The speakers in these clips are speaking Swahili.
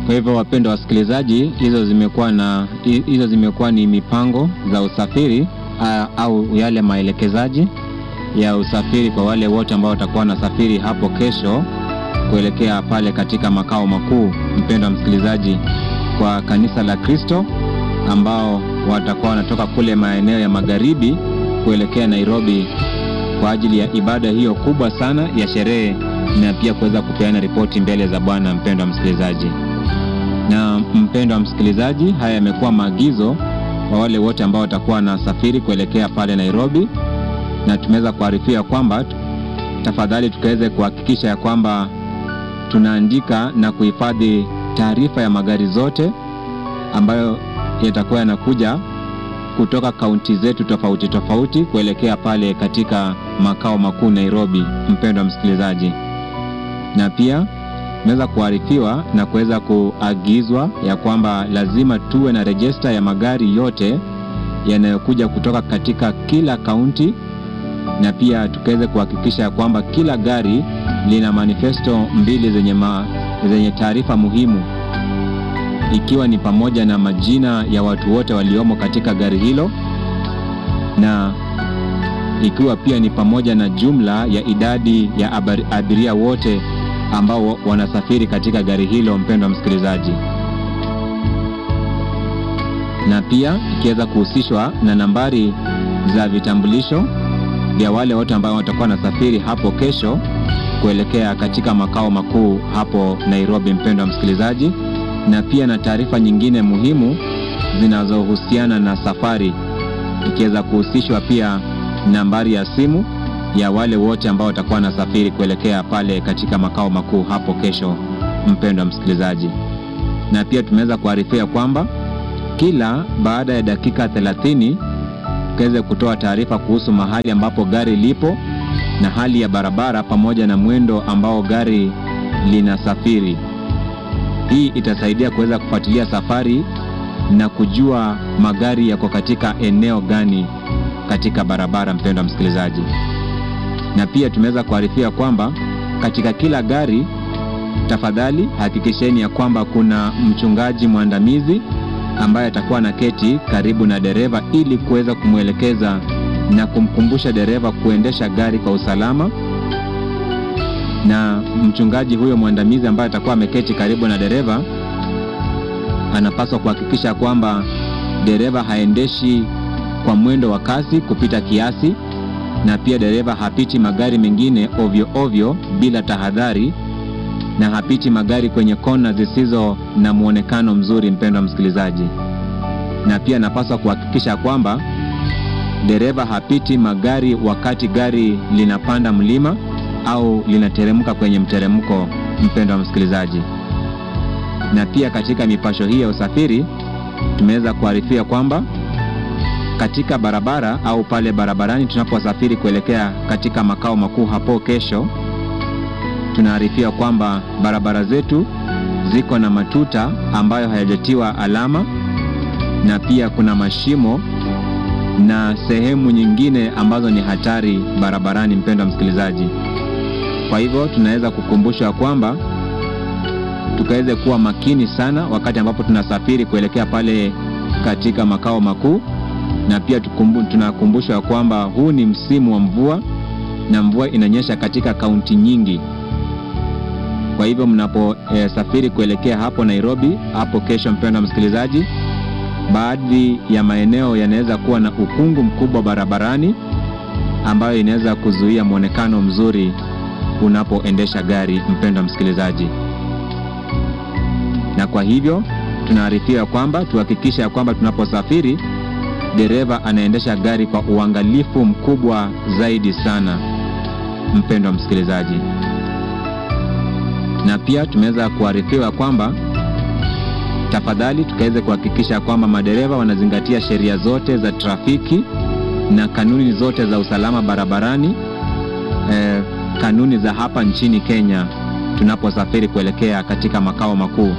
Kwa hivyo wapendwa wasikilizaji, hizo zimekuwa na hizo zimekuwa ni mipango za usafiri a, au yale maelekezaji ya usafiri kwa wale wote ambao watakuwa wanasafiri hapo kesho kuelekea pale katika makao makuu, mpendwa msikilizaji, kwa kanisa la Kristo ambao watakuwa wanatoka kule maeneo ya magharibi kuelekea Nairobi kwa ajili ya ibada hiyo kubwa sana ya sherehe na pia kuweza kupeana ripoti mbele za Bwana. Mpendwa msikilizaji, na mpendwa msikilizaji, haya yamekuwa maagizo kwa wale wote ambao watakuwa wanasafiri kuelekea pale Nairobi, na tumeweza kuarifia kwamba tafadhali tukaweze kuhakikisha ya kwamba tunaandika na kuhifadhi taarifa ya magari zote ambayo yatakuwa yanakuja kutoka kaunti zetu tofauti tofauti kuelekea pale katika makao makuu Nairobi, mpendwa msikilizaji. Na pia tumeweza kuarifiwa na kuweza kuagizwa ya kwamba lazima tuwe na rejista ya magari yote yanayokuja kutoka katika kila kaunti, na pia tukaweze kuhakikisha ya kwamba kila gari lina manifesto mbili zenye, ma, zenye taarifa muhimu ikiwa ni pamoja na majina ya watu wote waliomo katika gari hilo na ikiwa pia ni pamoja na jumla ya idadi ya abiria wote ambao wanasafiri katika gari hilo, mpendwa msikilizaji, na pia ikiweza kuhusishwa na nambari za vitambulisho vya wale wote ambao watakuwa wanasafiri hapo kesho kuelekea katika makao makuu hapo Nairobi, mpendwa msikilizaji na pia na taarifa nyingine muhimu zinazohusiana na safari, ikiweza kuhusishwa pia nambari ya simu ya wale wote ambao watakuwa wanasafiri kuelekea pale katika makao makuu hapo kesho, mpendwa msikilizaji. Na pia tumeweza kuarifia kwamba kila baada ya dakika 30 tukaweze kutoa taarifa kuhusu mahali ambapo gari lipo na hali ya barabara pamoja na mwendo ambao gari linasafiri. Hii itasaidia kuweza kufuatilia safari na kujua magari yako katika eneo gani katika barabara, mpendwa msikilizaji. Na pia tumeweza kuarifia kwamba katika kila gari, tafadhali hakikisheni ya kwamba kuna mchungaji mwandamizi ambaye atakuwa na keti karibu na dereva ili kuweza kumwelekeza na kumkumbusha dereva kuendesha gari kwa usalama na mchungaji huyo mwandamizi ambaye atakuwa ameketi karibu na dereva anapaswa kuhakikisha kwamba dereva haendeshi kwa mwendo wa kasi kupita kiasi, na pia dereva hapiti magari mengine ovyo ovyo bila tahadhari, na hapiti magari kwenye kona zisizo na mwonekano mzuri, mpendwa msikilizaji. Na pia anapaswa kuhakikisha kwamba dereva hapiti magari wakati gari linapanda mlima au linateremka kwenye mteremko, mpendwa msikilizaji. Na pia katika mipasho hii ya usafiri tumeweza kuarifia kwamba katika barabara au pale barabarani tunaposafiri kuelekea katika makao makuu hapo kesho, tunaarifia kwamba barabara zetu ziko na matuta ambayo hayajatiwa alama, na pia kuna mashimo na sehemu nyingine ambazo ni hatari barabarani, mpendwa msikilizaji. Kwa hivyo tunaweza kukumbushwa kwamba tukaweze kuwa makini sana wakati ambapo tunasafiri kuelekea pale katika makao makuu, na pia tunakumbushwa kwamba huu ni msimu wa mvua na mvua inanyesha katika kaunti nyingi. Kwa hivyo mnaposafiri e, kuelekea hapo Nairobi hapo kesho, mpendwa msikilizaji, baadhi ya maeneo yanaweza kuwa na ukungu mkubwa barabarani ambayo inaweza kuzuia mwonekano mzuri unapoendesha gari, mpendwa msikilizaji. Na kwa hivyo tunaarifiwa kwamba tuhakikishe ya kwamba tunaposafiri dereva anaendesha gari kwa uangalifu mkubwa zaidi sana, mpendwa msikilizaji. Na pia tumeweza kuarifiwa kwamba tafadhali tukaweze kuhakikisha kwamba madereva wanazingatia sheria zote za trafiki na kanuni zote za usalama barabarani, eh, kanuni za hapa nchini Kenya tunaposafiri kuelekea katika makao makuu.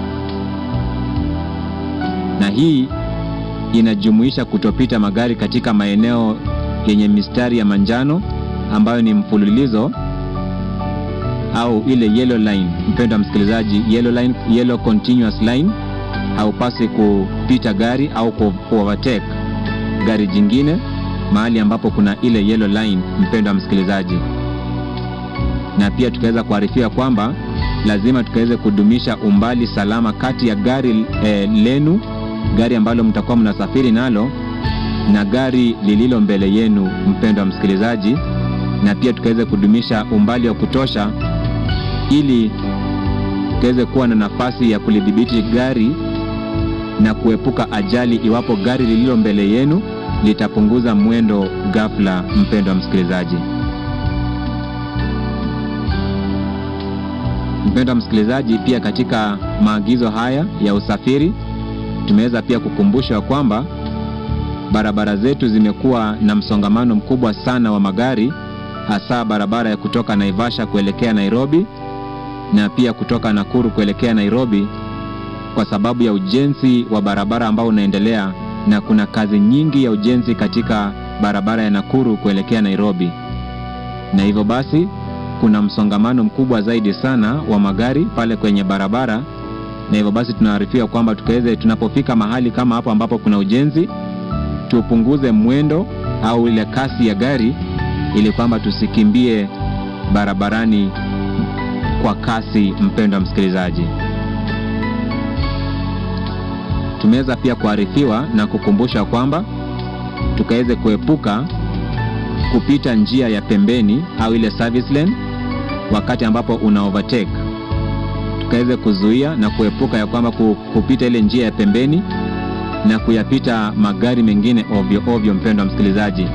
Na hii inajumuisha kutopita magari katika maeneo yenye mistari ya manjano ambayo ni mfululizo au ile yellow line, mpendwa msikilizaji, yellow line, yellow continuous line, haupasi kupita gari au ku overtake gari jingine mahali ambapo kuna ile yellow line, mpendwa msikilizaji. Na pia tukaweza kuarifiwa kwamba lazima tukaweze kudumisha umbali salama kati ya gari eh, lenu, gari ambalo mtakuwa mnasafiri nalo na gari lililo mbele yenu, mpendwa msikilizaji, na pia tukaweze kudumisha umbali wa kutosha ili tukaweze kuwa na nafasi ya kulidhibiti gari na kuepuka ajali iwapo gari lililo mbele yenu litapunguza mwendo ghafla, mpendwa msikilizaji. Mpendwa msikilizaji, pia katika maagizo haya ya usafiri tumeweza pia kukumbushwa kwamba barabara zetu zimekuwa na msongamano mkubwa sana wa magari, hasa barabara ya kutoka Naivasha kuelekea Nairobi na pia kutoka Nakuru kuelekea Nairobi, kwa sababu ya ujenzi wa barabara ambao unaendelea, na kuna kazi nyingi ya ujenzi katika barabara ya Nakuru kuelekea Nairobi, na hivyo basi kuna msongamano mkubwa zaidi sana wa magari pale kwenye barabara, na hivyo basi tunaarifiwa kwamba tukaweze, tunapofika mahali kama hapo ambapo kuna ujenzi, tupunguze mwendo au ile kasi ya gari, ili kwamba tusikimbie barabarani kwa kasi. Mpendwa msikilizaji, tumeweza pia kuarifiwa na kukumbusha kwamba tukaweze kuepuka kupita njia ya pembeni au ile service lane wakati ambapo una overtake, tukaweze kuzuia na kuepuka ya kwamba kupita ile njia ya pembeni na kuyapita magari mengine ovyo ovyo, mpendwa msikilizaji,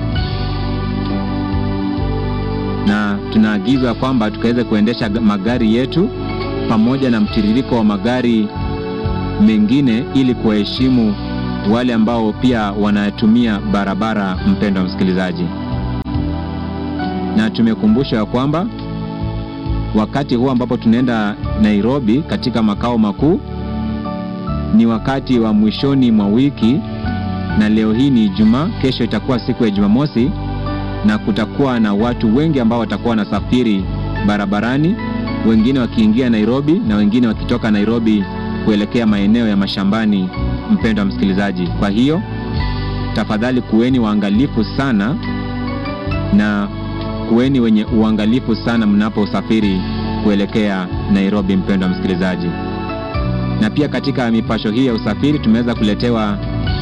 na tunaagizwa kwamba tukaweze kuendesha magari yetu pamoja na mtiririko wa magari mengine ili kuwaheshimu wale ambao pia wanatumia barabara, mpendwa msikilizaji na tumekumbusha ya kwamba wakati huu ambapo tunaenda Nairobi katika makao makuu ni wakati wa mwishoni mwa wiki, na leo hii ni Ijumaa, kesho itakuwa siku ya Jumamosi, na kutakuwa na watu wengi ambao watakuwa wanasafiri barabarani, wengine wakiingia Nairobi na wengine wakitoka Nairobi kuelekea maeneo ya mashambani. Mpendwa msikilizaji, kwa hiyo tafadhali kuweni waangalifu sana na kuweni wenye uangalifu sana mnaposafiri kuelekea Nairobi, mpendwa msikilizaji. Na pia katika mipasho hii ya usafiri tumeweza kuletewa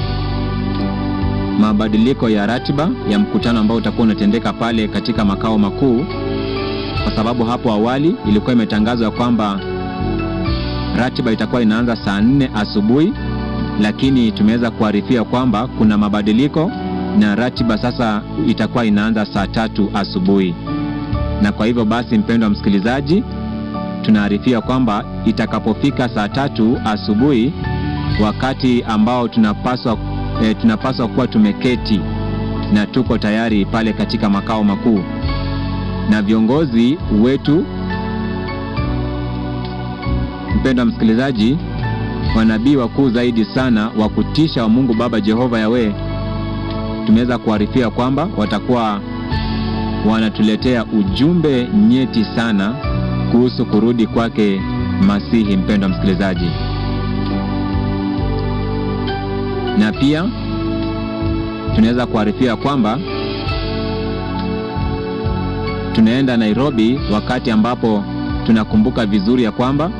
mabadiliko ya ratiba ya mkutano ambao utakuwa unatendeka pale katika makao makuu, kwa sababu hapo awali ilikuwa imetangazwa kwamba ratiba itakuwa inaanza saa nne asubuhi, lakini tumeweza kuarifia kwamba kuna mabadiliko na ratiba sasa itakuwa inaanza saa tatu asubuhi. Na kwa hivyo basi, mpendwa msikilizaji, tunaarifia kwamba itakapofika saa tatu asubuhi, wakati ambao tunapaswa e, tunapaswa kuwa tumeketi na tuko tayari pale katika makao makuu, na viongozi wetu, mpendwa msikilizaji, wanabii wakuu zaidi sana wa kutisha wa Mungu Baba Jehova Yawe tumeweza kuarifia kwamba watakuwa wanatuletea ujumbe nyeti sana kuhusu kurudi kwake Masihi, mpendwa msikilizaji. Na pia tunaweza kuarifia kwamba tunaenda Nairobi wakati ambapo tunakumbuka vizuri ya kwamba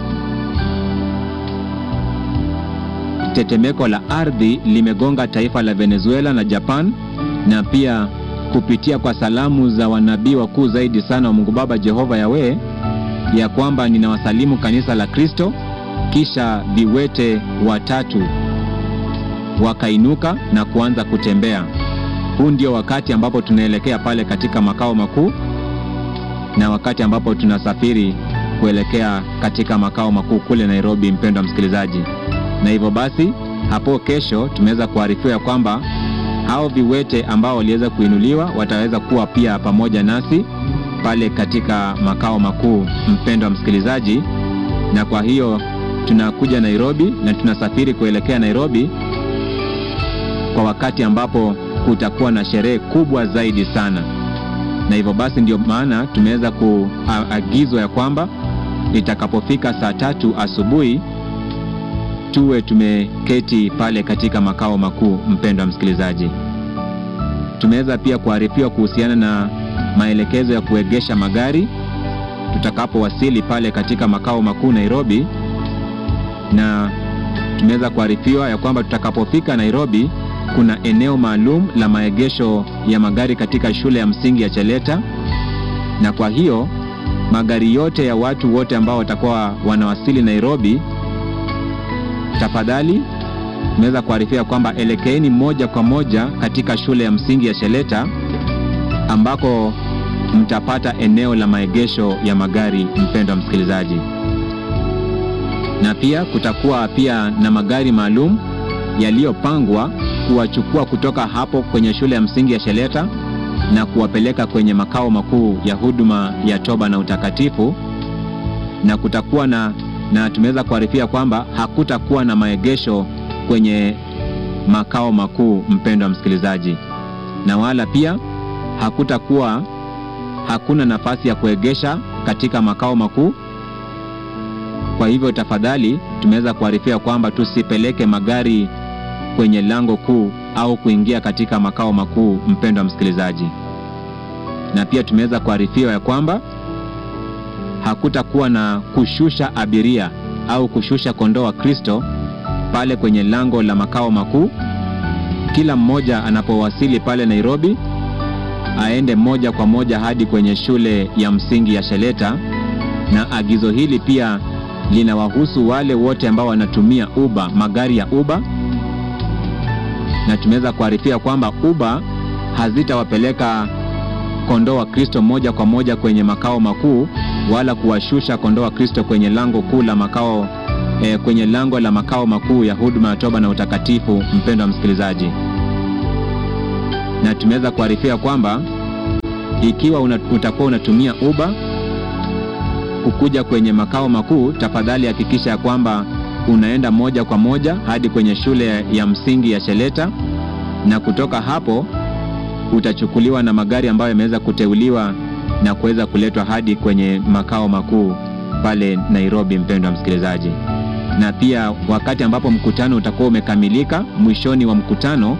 tetemeko la ardhi limegonga taifa la Venezuela na Japan, na pia kupitia kwa salamu za wanabii wakuu zaidi sana wa Mungu Baba Jehova Yawe, ya kwamba ninawasalimu kanisa la Kristo. Kisha viwete watatu wakainuka na kuanza kutembea. Huu ndio wakati ambapo tunaelekea pale katika makao makuu na wakati ambapo tunasafiri kuelekea katika makao makuu kule Nairobi, mpendwa msikilizaji na hivyo basi hapo kesho tumeweza kuarifiwa kwamba hao viwete ambao waliweza kuinuliwa wataweza kuwa pia pamoja nasi pale katika makao makuu, mpendwa msikilizaji. Na kwa hiyo tunakuja Nairobi na tunasafiri kuelekea Nairobi kwa wakati ambapo kutakuwa na sherehe kubwa zaidi sana, na hivyo basi ndio maana tumeweza kuagizwa ya kwamba itakapofika saa tatu asubuhi tuwe tumeketi pale katika makao makuu. Mpendwa msikilizaji, tumeweza pia kuarifiwa kuhusiana na maelekezo ya kuegesha magari tutakapowasili pale katika makao makuu Nairobi, na tumeweza kuarifiwa ya kwamba tutakapofika Nairobi kuna eneo maalum la maegesho ya magari katika shule ya msingi ya Cheleta, na kwa hiyo magari yote ya watu wote ambao watakuwa wanawasili Nairobi, tafadhali tumeweza kuarifia kwamba elekeeni moja kwa moja katika shule ya msingi ya Cheleta ambako mtapata eneo la maegesho ya magari, mpendwa msikilizaji, na pia kutakuwa pia na magari maalum yaliyopangwa kuwachukua kutoka hapo kwenye shule ya msingi ya Cheleta na kuwapeleka kwenye makao makuu ya huduma ya toba na utakatifu, na kutakuwa na na tumeweza kuarifia kwamba hakutakuwa na maegesho kwenye makao makuu, mpendwa msikilizaji, na wala pia hakutakuwa hakuna nafasi ya kuegesha katika makao makuu. Kwa hivyo tafadhali, tumeweza kuarifia kwamba tusipeleke magari kwenye lango kuu au kuingia katika makao makuu, mpendwa msikilizaji. Na pia tumeweza kuarifiwa ya kwamba hakutakuwa na kushusha abiria au kushusha kondoo wa Kristo pale kwenye lango la makao makuu. Kila mmoja anapowasili pale Nairobi aende moja kwa moja hadi kwenye shule ya msingi ya Cheleta, na agizo hili pia linawahusu wale wote ambao wanatumia Uber, magari ya Uber, na tumeweza kuarifia kwamba Uber hazitawapeleka kondoo wa Kristo moja kwa moja kwenye makao makuu wala kuwashusha kondoo wa Kristo kwenye lango kuu la makao eh, kwenye lango la makao makuu ya huduma ya toba na utakatifu, mpendwa msikilizaji na tumeweza kuarifia kwamba ikiwa una, utakuwa unatumia Uber kukuja kwenye makao makuu, tafadhali hakikisha ya kwamba unaenda moja kwa moja hadi kwenye shule ya msingi ya Cheleta, na kutoka hapo utachukuliwa na magari ambayo yameweza kuteuliwa na kuweza kuletwa hadi kwenye makao makuu pale Nairobi, mpendwa msikilizaji. Na pia wakati ambapo mkutano utakuwa umekamilika, mwishoni wa mkutano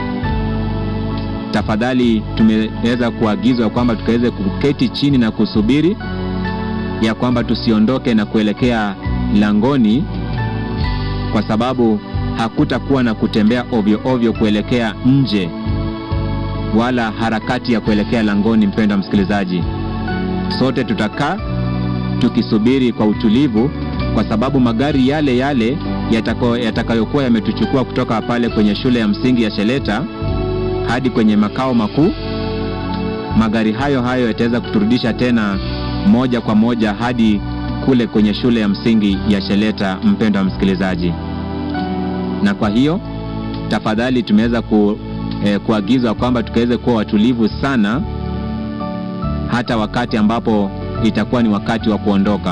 tafadhali tumeweza kuagizwa kwamba tukaweze kuketi chini na kusubiri ya kwamba tusiondoke na kuelekea langoni, kwa sababu hakutakuwa na kutembea ovyo ovyo kuelekea nje wala harakati ya kuelekea langoni. Mpendwa msikilizaji, sote tutakaa tukisubiri kwa utulivu, kwa sababu magari yale yale yatakayokuwa yametuchukua kutoka pale kwenye shule ya msingi ya Cheleta hadi kwenye makao makuu, magari hayo hayo yataweza kuturudisha tena moja kwa moja hadi kule kwenye shule ya msingi ya Cheleta, mpendwa msikilizaji. Na kwa hiyo tafadhali, tumeweza ku, eh, kuagizwa kwamba tukaweze kuwa watulivu sana hata wakati ambapo itakuwa ni wakati wa kuondoka.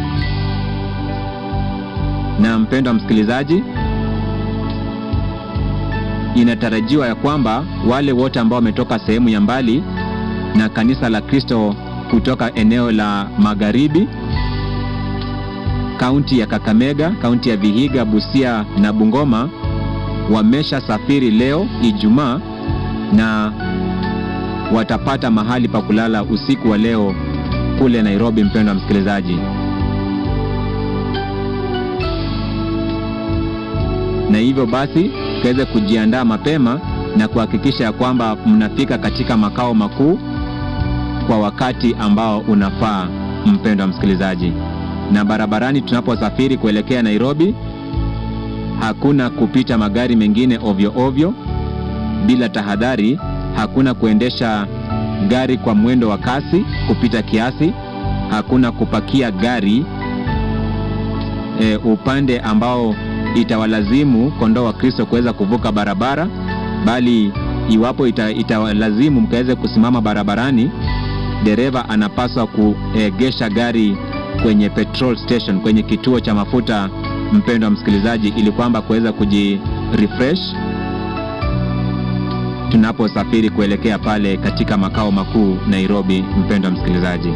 Na mpendwa msikilizaji inatarajiwa ya kwamba wale wote ambao wametoka sehemu ya mbali na kanisa la Kristo kutoka eneo la magharibi, kaunti ya Kakamega, kaunti ya Vihiga, Busia na Bungoma wamesha safiri leo Ijumaa na watapata mahali pa kulala usiku wa leo kule Nairobi. Mpendwa msikilizaji, na hivyo basi tukaweze kujiandaa mapema na kuhakikisha ya kwamba mnafika katika makao makuu kwa wakati ambao unafaa, mpendwa msikilizaji. Na barabarani tunaposafiri kuelekea Nairobi, hakuna kupita magari mengine ovyo ovyo bila tahadhari. Hakuna kuendesha gari kwa mwendo wa kasi kupita kiasi. Hakuna kupakia gari e, upande ambao itawalazimu kondoo wa Kristo kuweza kuvuka barabara, bali iwapo ita, itawalazimu mkaweze kusimama barabarani, dereva anapaswa kuegesha gari kwenye petrol station, kwenye kituo cha mafuta, mpendwa msikilizaji, ili kwamba kuweza kujirefresh tunaposafiri kuelekea pale katika makao makuu Nairobi, mpendwa msikilizaji.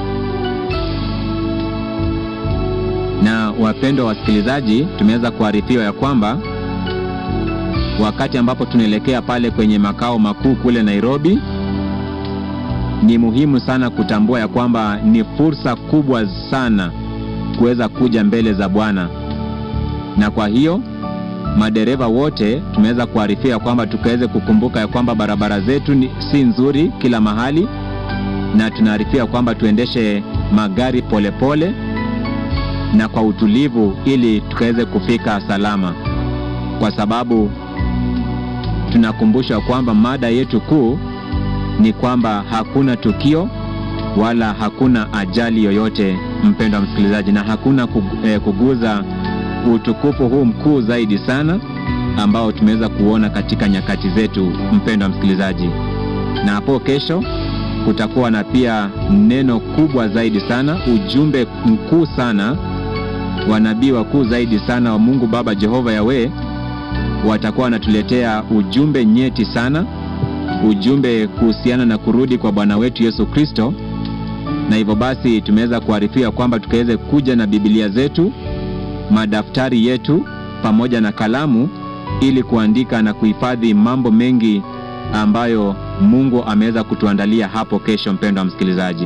Na wapendwa wasikilizaji, tumeweza kuarifiwa ya kwamba wakati ambapo tunaelekea pale kwenye makao makuu kule Nairobi, ni muhimu sana kutambua ya kwamba ni fursa kubwa sana kuweza kuja mbele za Bwana, na kwa hiyo madereva wote tumeweza kuarifiwa kwamba tukaweze kukumbuka ya kwamba barabara zetu ni, si nzuri kila mahali, na tunaarifiwa kwamba tuendeshe magari polepole pole, na kwa utulivu ili tukaweze kufika salama, kwa sababu tunakumbushwa kwamba mada yetu kuu ni kwamba hakuna tukio wala hakuna ajali yoyote, mpendwa msikilizaji, na hakuna kuguza utukufu huu mkuu zaidi sana ambao tumeweza kuona katika nyakati zetu, mpendwa msikilizaji. Na hapo kesho kutakuwa na pia neno kubwa zaidi sana, ujumbe mkuu sana, wanabii wakuu zaidi sana wa Mungu Baba Jehova Yawe watakuwa wanatuletea ujumbe nyeti sana, ujumbe kuhusiana na kurudi kwa Bwana wetu Yesu Kristo. Na hivyo basi tumeweza kuarifiwa kwamba tukaweze kuja na Biblia zetu, madaftari yetu pamoja na kalamu ili kuandika na kuhifadhi mambo mengi ambayo Mungu ameweza kutuandalia hapo kesho, mpendwa msikilizaji.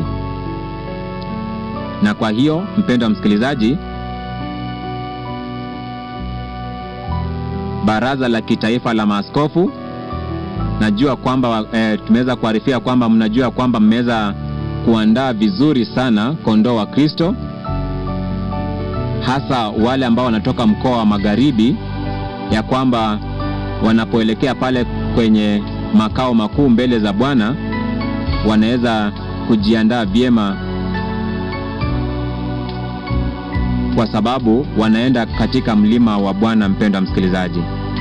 Na kwa hiyo mpendwa msikilizaji, Baraza la Kitaifa la Maaskofu, najua kwamba e, tumeweza kuarifia kwamba mnajua kwamba mmeweza kuandaa vizuri sana kondoo wa Kristo, hasa wale ambao wanatoka mkoa wa Magharibi, ya kwamba wanapoelekea pale kwenye makao makuu mbele za Bwana wanaweza kujiandaa vyema, kwa sababu wanaenda katika mlima wa Bwana, mpendwa msikilizaji.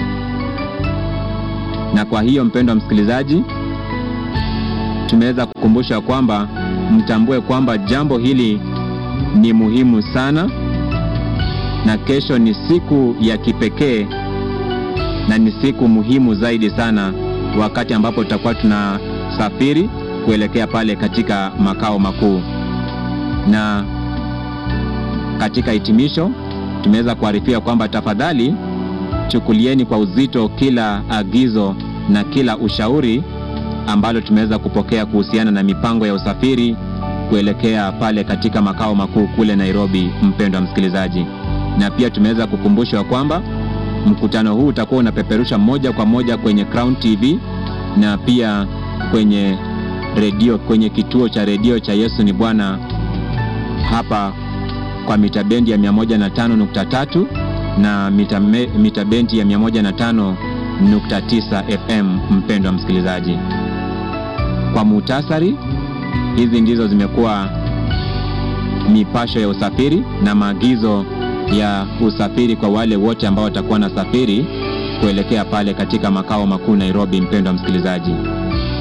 Na kwa hiyo mpendwa msikilizaji, tumeweza kukumbusha kwamba mtambue kwamba jambo hili ni muhimu sana, na kesho ni siku ya kipekee na ni siku muhimu zaidi sana, wakati ambapo tutakuwa tunasafiri kuelekea pale katika makao makuu. Na katika hitimisho, tumeweza kuarifia kwamba tafadhali chukulieni kwa uzito kila agizo na kila ushauri ambalo tumeweza kupokea kuhusiana na mipango ya usafiri kuelekea pale katika makao makuu kule Nairobi, mpendwa msikilizaji. Na pia tumeweza kukumbushwa kwamba mkutano huu utakuwa unapeperusha moja kwa moja kwenye Crown TV na pia kwenye redio, kwenye kituo cha redio cha Yesu ni Bwana hapa kwa mita bendi ya 105.3 na mita, mita bendi ya 105.9 FM. Mpendwa msikilizaji, kwa muhtasari, hizi ndizo zimekuwa mipasho ya usafiri na maagizo ya usafiri kwa wale wote ambao watakuwa na safiri kuelekea pale katika makao makuu Nairobi. Mpendwa msikilizaji,